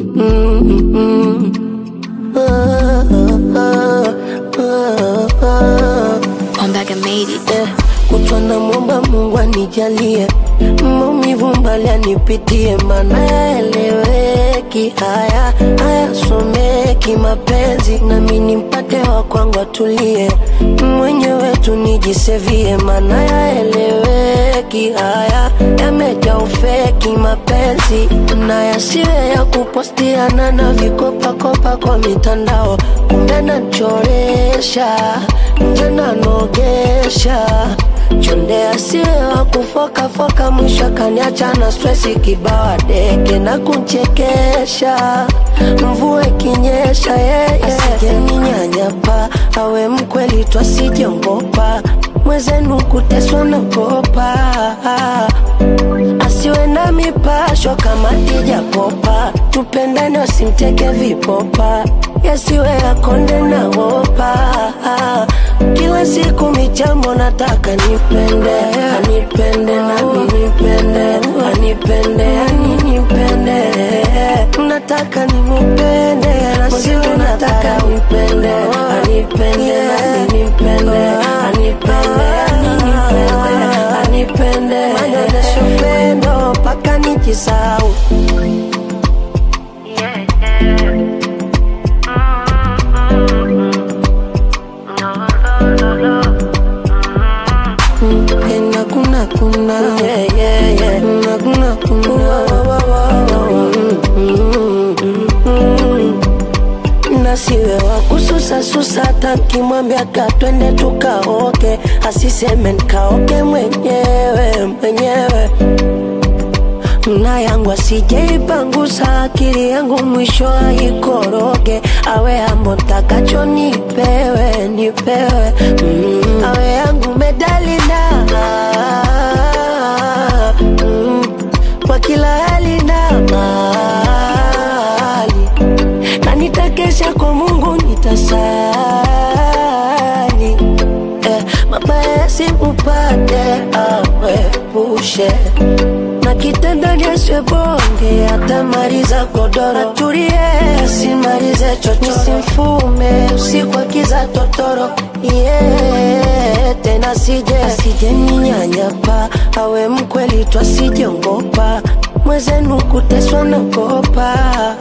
mm, mm. Ah, ah, ah, ah. I'm back and made it. Eh, kutwa na mwomba Mungu anijalie maumivu mbali anipitie, mana yaeleweki, haya hayasomeki mapenzi, nami nimpate wa kwangu atulie, mwenyewe tu nijisevie, mana yaeleweki, haya yameja ufeki mapenzi, na yasiwe ya kupostiana na vikopakopa kwa mitandao, kumbe nachoresha nje nanogesha chonde asiwe wa kufokafoka, mwisho akaniacha na stresi kibawa deke na kunchekesha, mvua ikinyesha yeye asijeninyanyapa, awe mkweli twasijongopa, mwezenu kuteswa nagopa, asiwe na mipasho kama tijapopa, tupendane wasimteke vipopa, yasiwe akonde na wopa kila siku michambo nataka nipende anipende nami nipende anipende ani nipende nataka nimupende na siwe nataka nipende anipende nami nipende anipende ani nipende anipende anyonyeshe upendo mpaka nijisau na kuna kuna yeah, yeah, yeah. na kuna kuna nasiwe wa kususasusa hata nkimwambia katwende tukaoke asiseme nkaoke mwenyewe mwenyewe na yangu asijeipangusa akili yangu mwisho aikoroge awe ambo ntakacho nipewe nipewe mm. awe yangu medalina mm. kwa kila hali na mali na nitakesha kwa Mungu nitasali eh, mabaya yasimupate awepushe na kitandani asiwe bonge atamaliza godoro atulie asimalize chocho simfume usiku akiza totoro yeah, tena sije asije ninyanyapa awe mkweli twasijongopa mwezenu kuteswa nagopa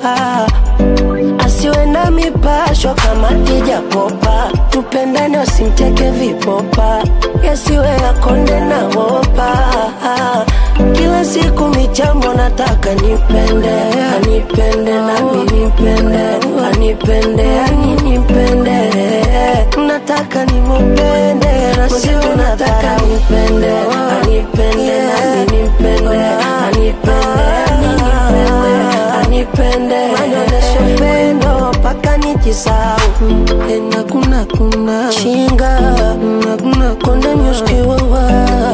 asiwe na mipasho kama tijapopa tupendane wasimteke vipopa yasiwe akonde na wopa kila siku michambo nataka nipende anipende nami nipende anipende ani nipende nataka nimupende na siwe nataka nipende anipende nami nipende anipende ani nipende anipende anyonyeshe upendo mpaka nijisau ena kuna kuna chinga na kuna konde nyuskiwawa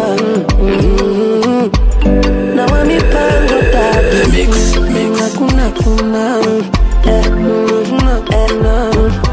na wa mipango tatu na kuna kuna eh, kuna kuna